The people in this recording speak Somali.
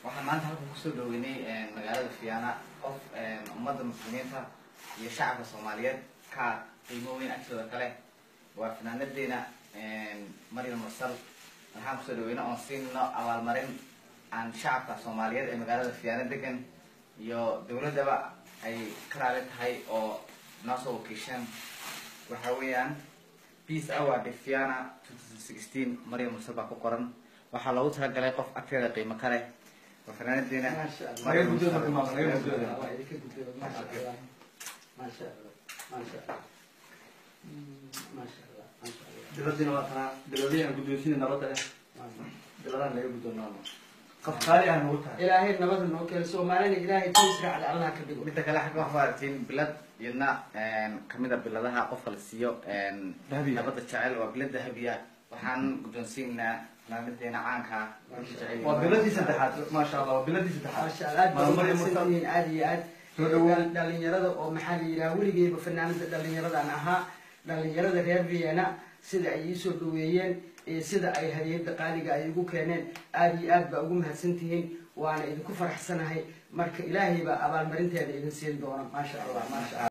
waxaan maanta halkan kusoo dhaweynay magaalada fiyaana qof ummadda muslimiinta iyo shacabka soomaaliyeed ka qiimo weyn agtooda kale waa fanaanadeena maryam mursal waxaan kusoo dhaweyna oon siino abaalmarin aan shacabka soomaaliyeed ee magaalada fiyaana degan iyo dawladdaba ay ka raali tahay oo noo soo wakiisheen waxa weeyaan peace award fiana maryam mursal baa ku qoran waxaa loogu talagalay qof agteeda qiimo ka leh waa fanaanadeena Maryam Mursal marka maaqan, Maryam Mursal. Waa idinka gudbooda, maasha Allah. Maasha Allah, maasha Allah. Mm, maasha Allah, maasha Allah. dibadiina waa tanaa dibadii aan guddoonsiina nabadda leh Maasha. dibadaan laga guddoonnaano qof qaali ah nagu tahay ilaahay nabada noo keeno soomaalina ilaahay tiisra cali allah ka dhigo midda kale xagga waxaa aragtiin bilad iyadna kamida biladaha qofka la siiyo Dahabiya. nabadda jecel waa bilad dahabiya waxaan guddoonsiinaa fanaanadeena caanka waa biladii saddexaad maasha allah waa biladii saddexaad maasha Allah aad Maam baad Maryam Mursal. umahadsantihiin aad iyo aad Soo dhawaad. dhalinyarada oo maxaa la yidhaha weligeyba fanaanada dhalinyaradan ahaa dhalinyarada reer vienna sida ay iisoo dhaweeyeen iyo sida ay hadiyada qaaliga ay igu keeneen aad iyo aad baa ugu mahadsantihiin waana idinku faraxsanahay marka ilaahay baa abaalmarinteeda idin siin doona maasha allah maasha allah